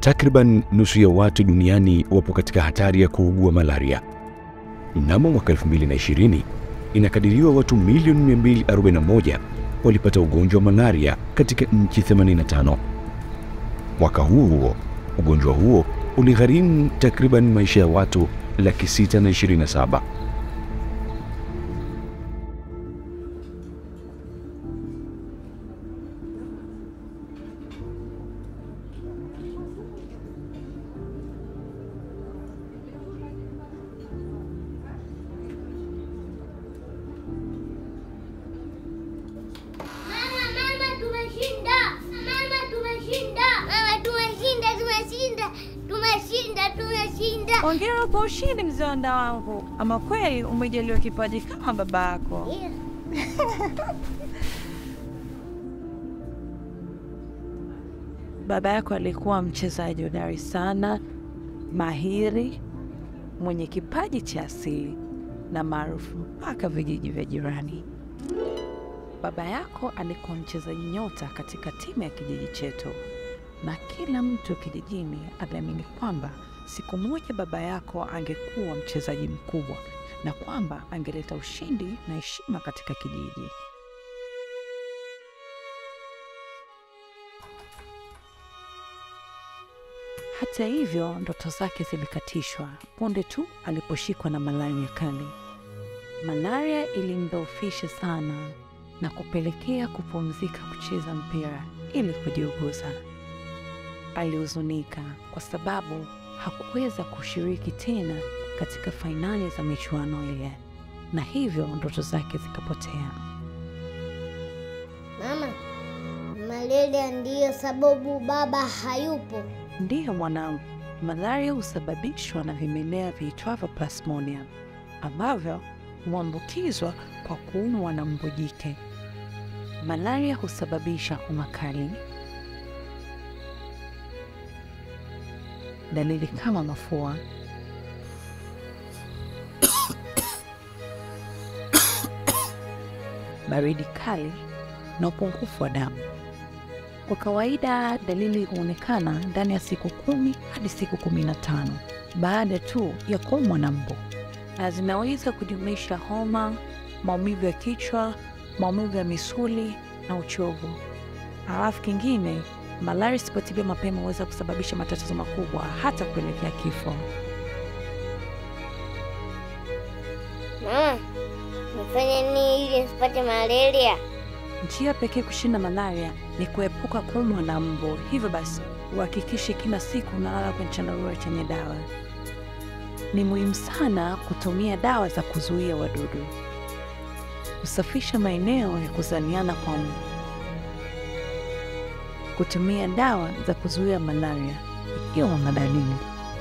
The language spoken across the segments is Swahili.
Takriban nusu ya watu duniani wapo katika hatari ya kuugua malaria. Mnamo mwaka 2020 inakadiriwa watu milioni 241 walipata ugonjwa wa malaria katika nchi 85. Mwaka huo huo ugonjwa huo uligharimu takriban maisha ya watu laki sita na 27. Mama, mama, tumeshinda! Mama, tumeshinda! Mama, tumeshinda, tumeshinda, tumeshinda, tumeshinda! Hongera kwa ushindi mzee wa nda wangu, ama kweli umejaliwa kipaji kama baba yako. Yeah. Baba yako alikuwa mchezaji hodari sana, mahiri, mwenye kipaji cha asili na maarufu mpaka vijiji vya jirani. Baba yako alikuwa mchezaji nyota katika timu ya kijiji chetu, na kila mtu kijijini aliamini kwamba siku moja baba yako angekuwa mchezaji mkubwa na kwamba angeleta ushindi na heshima katika kijiji. Hata hivyo, ndoto zake zilikatishwa punde tu aliposhikwa na malaria kali. Malaria ilimdhoofisha sana na kupelekea kupumzika kucheza mpira ili kujiuguza. Alihuzunika kwa sababu hakuweza kushiriki tena katika fainali za michuano ile, na hivyo ndoto zake zikapotea. Mama, malaria ndiyo sababu baba hayupo. Ndiyo mwanangu, malaria husababishwa na vimelea viitwavyo plasmodium ambavyo huambukizwa kwa kuumwa na mbu jike. Malaria husababisha homa kali, dalili kama mafua, baridi kali na upungufu wa damu. Kwa kawaida dalili huonekana ndani ya siku kumi hadi siku kumi na tano baada tu ya kuumwa na mbu, na zinaweza kujumuisha homa, maumivu ya kichwa, maumivu ya misuli na uchovu. Halafu kingine, malaria isipotibiwa mapema huweza kusababisha matatizo makubwa hata kuelekea kifo. Mama, nifanye nini ili nisipate malaria? Njia pekee kushinda malaria ni kuepuka kuumwa na mbu. Hivyo basi, uhakikishe kila siku unalala kwenye chandarua chenye dawa. Ni muhimu sana kutumia dawa za kuzuia wadudu, kusafisha maeneo ya kuzaliana kwa mbu, kutumia dawa za kuzuia malaria ikiwa una dalili.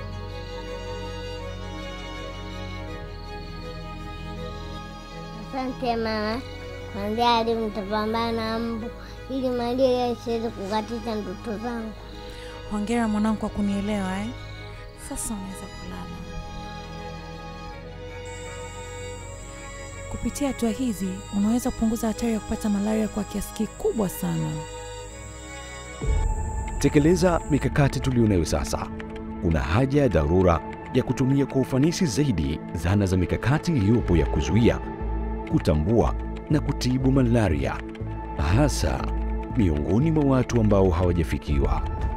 Asante mama, kwanzia leo nitapambana na mbu ili malaria isiweze kukatisha ndoto zangu. Hongera mwanangu kwa kunielewa eh? Sasa unaweza kulala. Kupitia hatua hizi unaweza kupunguza hatari ya kupata malaria kwa kiasi kikubwa sana. Tekeleza mikakati tuliyonayo sasa. Kuna haja ya dharura ya kutumia kwa ufanisi zaidi zana za mikakati iliyopo ya kuzuia, kutambua na kutibu malaria, hasa miongoni mwa watu ambao hawajafikiwa.